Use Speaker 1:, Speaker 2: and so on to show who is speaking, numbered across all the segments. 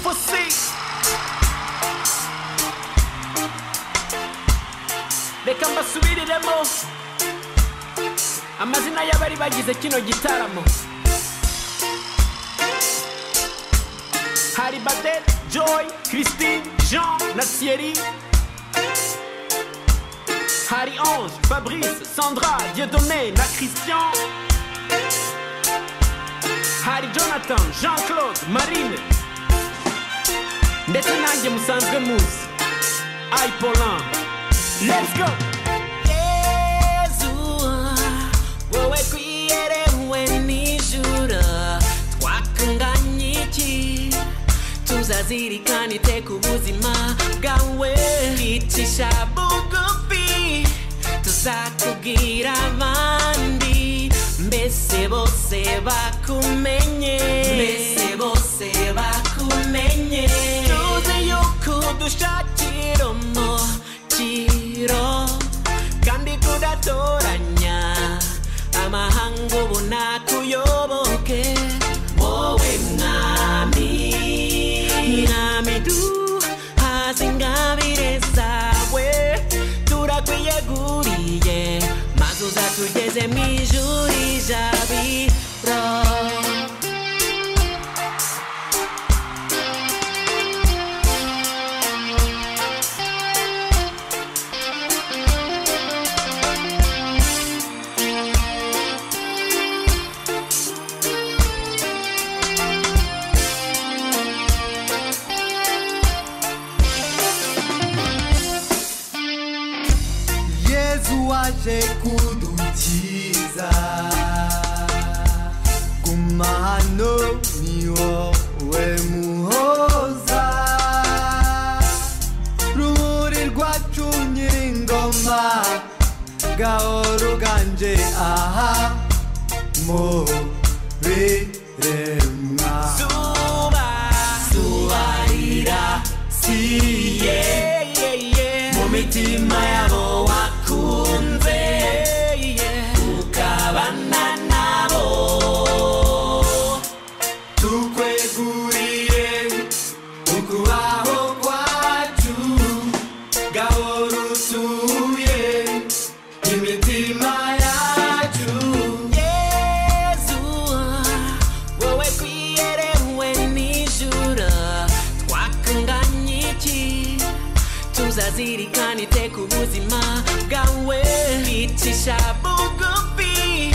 Speaker 1: for seat. reka mbasubiriremo amazina y'abari bagize kino gitaramo hari badette joy christine jean na thierry hari ange fabrice sandra dieudonné na christian hari jonathan jean claude marine ndetse nanjye musanzwe muzi ipolan let's go
Speaker 2: Yezuwa, wowe twiyerewe n'ijuru twakunganye iki tuzazirikana iteka ubuzima bwawe twicisha bugufi tuzakubwira abandi mbese bose bakumenye mbese bose bakumenye tuzi yuko udushakira umukiro kandi tudatoranya amahanga ubu nakuyoboke wowe mwami mwami duhaze ingabire zawe turakwiyeguriye maze uzatugeze mu ijuru ijabiro
Speaker 3: yezu waje kudukiza guma hano ni wowe muhoza rumuri rwacu nyir'ingoma gahoro ganje aha mu biremwa
Speaker 2: zuba zuba rira
Speaker 3: siye
Speaker 2: mu mitima yabo wakunze ukabana nabo
Speaker 3: tukweguriye ukubaho kwacu gahoro utuye imitima yacu
Speaker 2: yezuwa wowe twiyerewe n'ijuru twakunganye iki tuzazirikana iteka ubuzima bwawe twicisha bugufi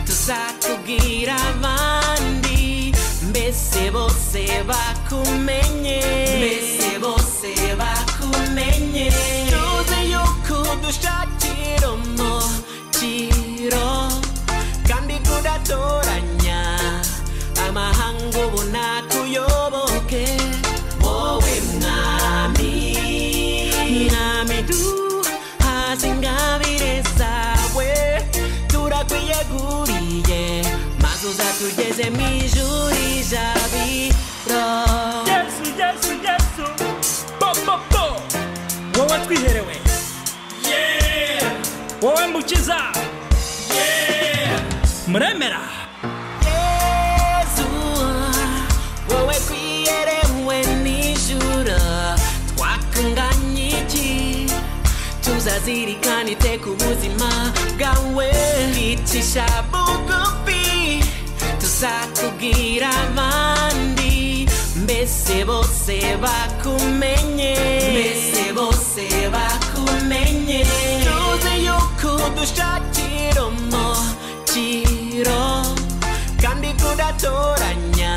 Speaker 2: tuzakubwira abandi mbese bose bakumenye mbese bose bakumenye tuzi yuko udushakira umukiro kandi tudatoranya amahanga ubu nakuyoboke wowe mwami mwami duhaze ingabire zawe turakwiyeguriye maze uzatugeze mu ijuru ijabiro
Speaker 1: yesu yesu yesu bo bo bo wowe twiherewe yeah wowe mbukiza yeah muremera
Speaker 2: Yezuwa, wowe twiyerewe n'ijuru twakunganye iki tuzazirikana iteka ubuzima bwawe twicisha bugufi tuzakubwira abandi mbese bose bakumenye mbese bose bakumenye tuzi yuko udushakira umukiro kandi tudatoranya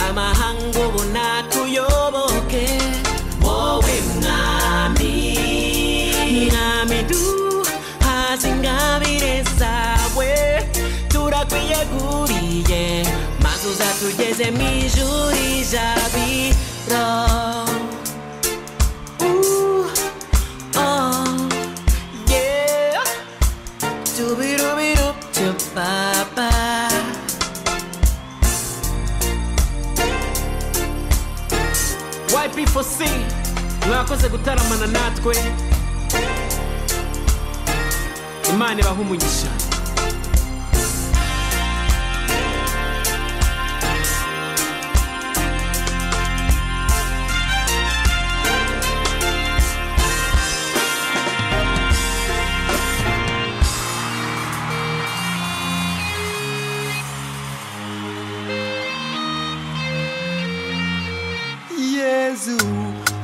Speaker 2: amahanga ubu nakuyoboke wowe mwami mwami duhaze ingabire zawe turakwiyeguriye maze uzatugeze mu ijuru ijabiro Uh, oh, yeah. Doobidoobidoob-doo-ba-ba.
Speaker 1: yp4c mwakoze gutaramana natwe imana ibaha umugisha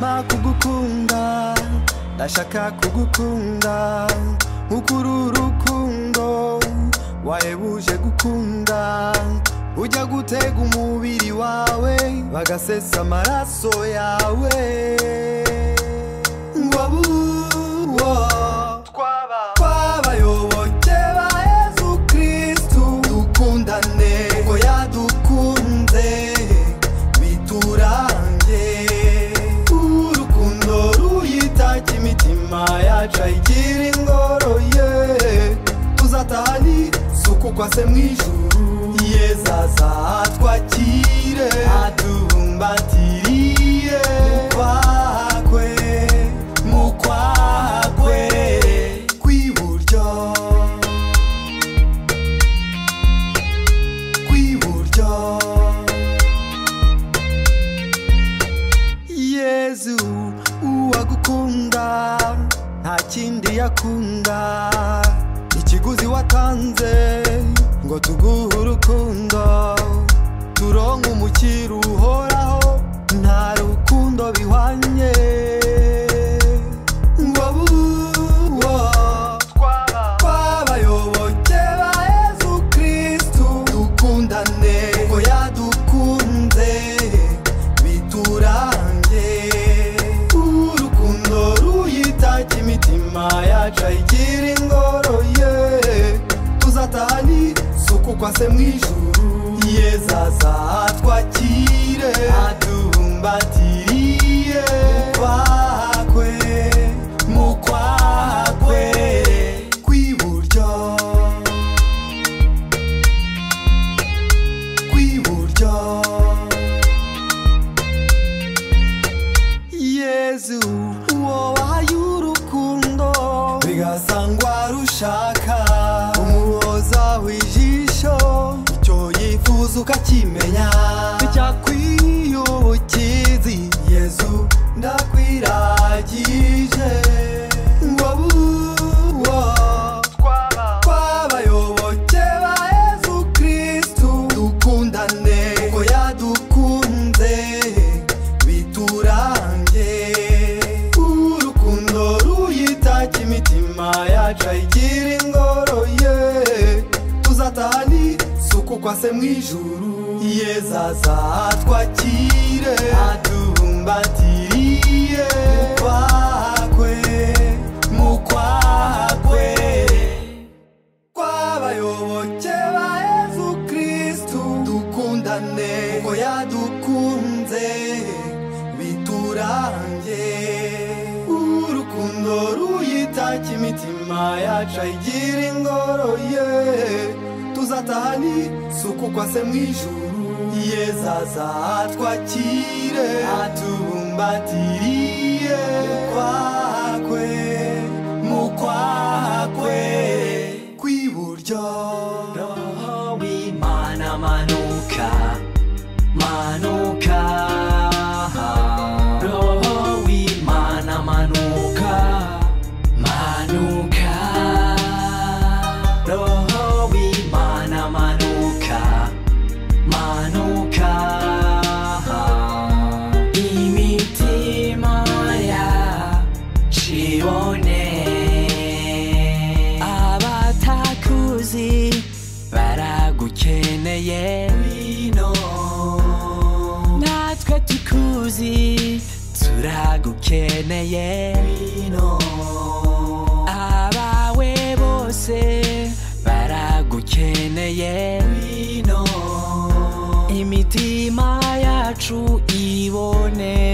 Speaker 3: kugukunda ndashaka kugukunda nk'ukuri urukundo wahebuje gukunda ujya gutega umubiri wawe bagasesa amaraso yawe wabuwo twaba twabayoboke ba yezu kristu dukundane kuko yadukunze biturange urukundo ruyitaka imitima yacu ayigira ingoro ye tuzatahani suku kwa se mw'ijuru yezaza atwakire atubumbatiriye kwakwe mu kwakwe kw'iburyo kw'iburyo yezu uwagukunda nta kindi yakunda ikiguzi watanze ngo tuguhe urukundo turonke umukiri uhoraho nta rukundo bihwanye wabuwo twabayoboke ba yezu kristu dukundane kuko yadukunze biturange urukundo ruyitaka imitima yacu ayigira ingoro ye tuzatahani suku kwa se mw'ijuru yezaza atwakire adumbatiriye kwakwe mu kwakwe kw'iburyo kw'iburyo yezu uwo wahaye urukundo bigasangwa rushaka umuhoza w'ijisho icyo yifuza ukakimenya icyakwiyubukizi yezu ndakwiragije wabuwo twabayoboke ba yezu kristu dukundane kuko yadukunze biturange urukundo ruyitaka imitima yacu ayigira ingoro ye tuzatahani suku kwa se mw'ijuru yezaza atwakire atubumbatiriye kwakwe mu kwakwe kwabayoboke ba yezu kristu dukundane ko yadukunze biturange urukundo ruyitaka imitima yacu ayigira ingoro ye tuzatahani suku kwa se mw'ijuru yezaza atwakire atubumbatiriye kwakwe mu kwakwe kw'iburyo roho w'imana manuka manuka roho w'imana manuka manuka roho w'imana manuka manuka imitima ya shibone abatakuzi baragukeneye wino natwe tukuzi turagukeneye wino abawe bose baragukeneye wino imitima yacu ibone